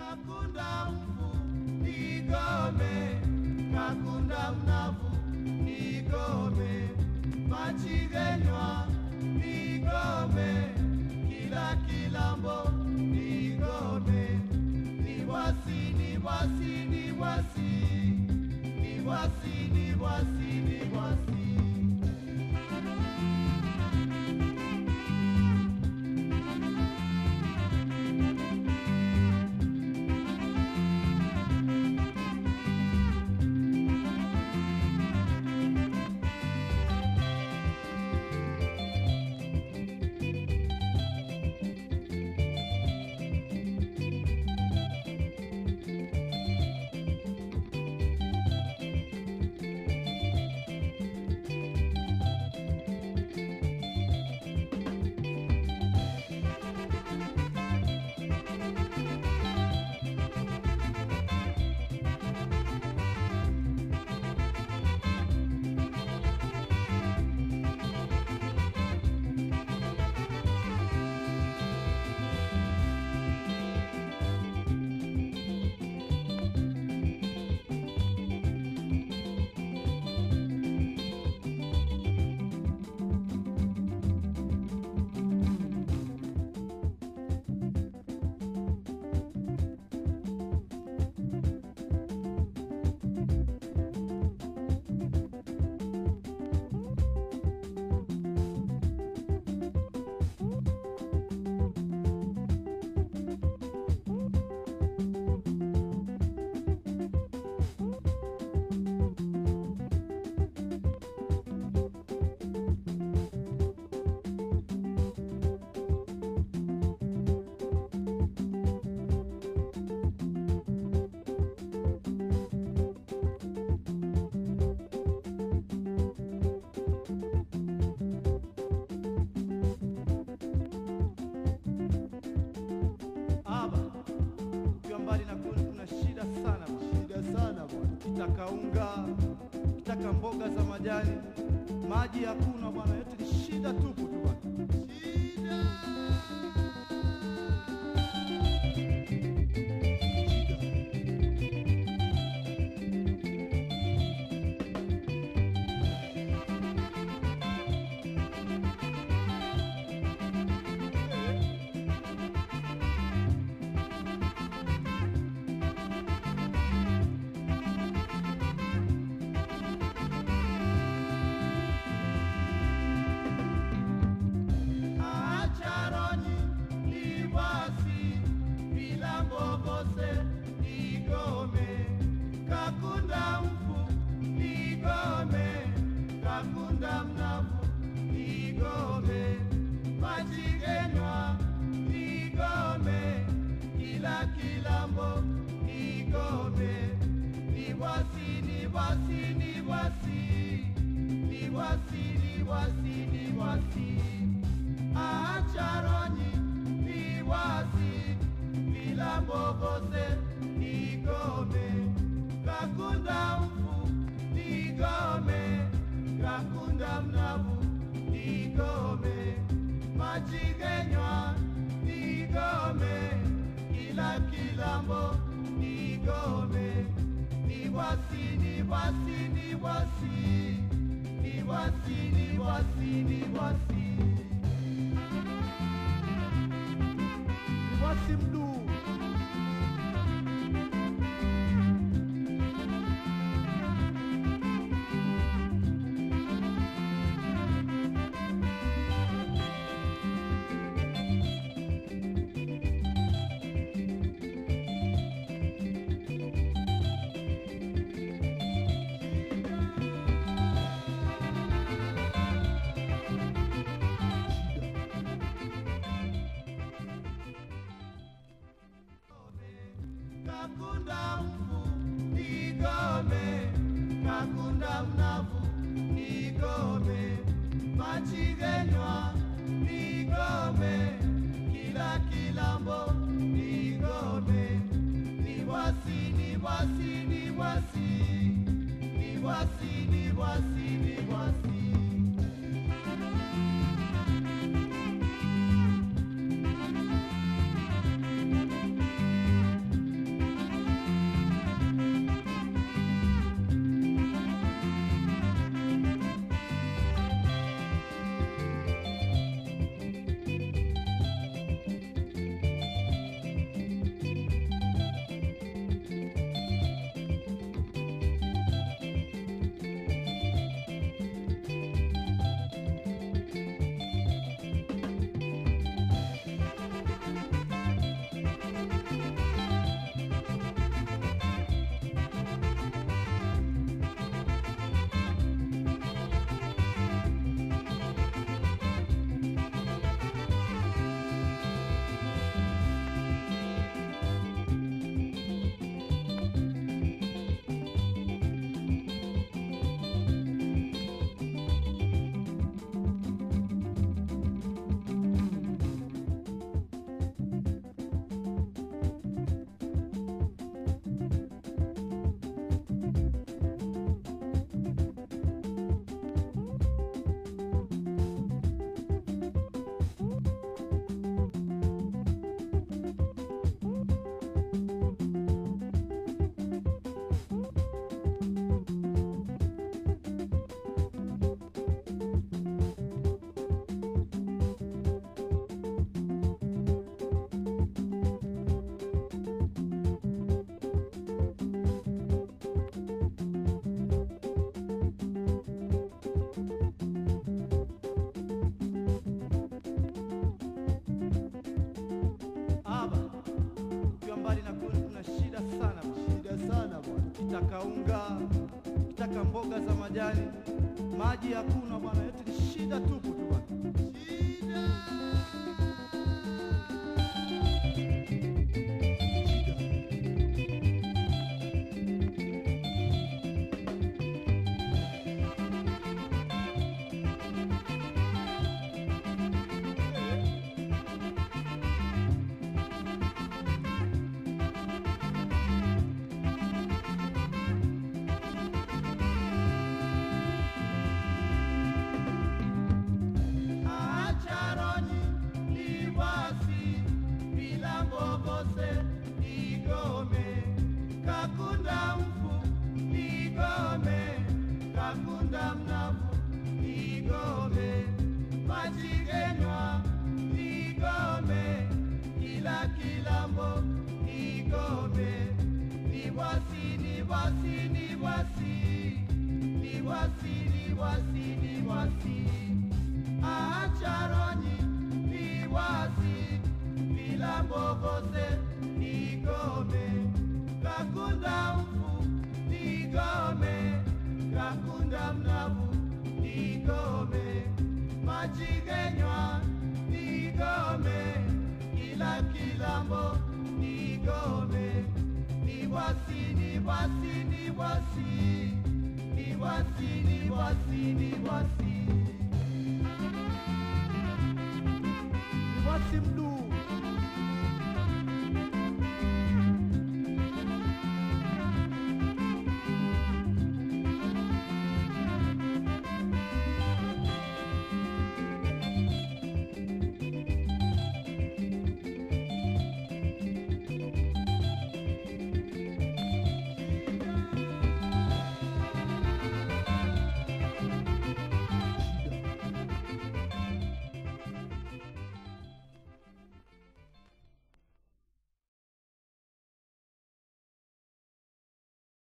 kakunda mfu nigome kakunda mnavu nigome machigenywa nigome kila kilambo nigome niwasi niwasi niwasi niwasi niwasi niwasi Aba, ukiwa mbali na kule kuna shida sana bwana. Shida sana bwana. Kitaka unga, kitaka mboga za majani, maji hakuna bwana, yote ni shida tupu tu bwana. Shida. Acharoni liwasi bila mbogose igome kakunda mfu igome kakunda mnavu igome machigenywa igome kila kilambo igome niwasi niwasi niwasi niwasi niwasi niwasi acharoni niwasi bila mbogose nigome kakunda mfu nigome kakunda mnavu nigome machigenywa nigome kila kilambo nigome niwasi niwasi niwasi niwasi niwasi niwasi niwasi mduu kakunda mfu nigome kakunda mnavu nigome machigenywa nigome kila kilambo nigome niwasi niwasi niwasi niwasi niwasi niwasi majani, maji hakuna bwana, eti ni shida tupu tu bwana. Acharoni liwasi bila mbogose igome kakunda mfu igome kakunda mnavu igome machigenywa igome kila kilambo igome niwasi niwasi niwasi niwasi niwasi niwasi acharoni niwasi vilambogose nigome kakunda mfu nigome kakunda mnavu nigome machigenywa nigome kila kilambo nigome niwasi niwasi niwasi niwasi niwasi niwasi Niwasi mduu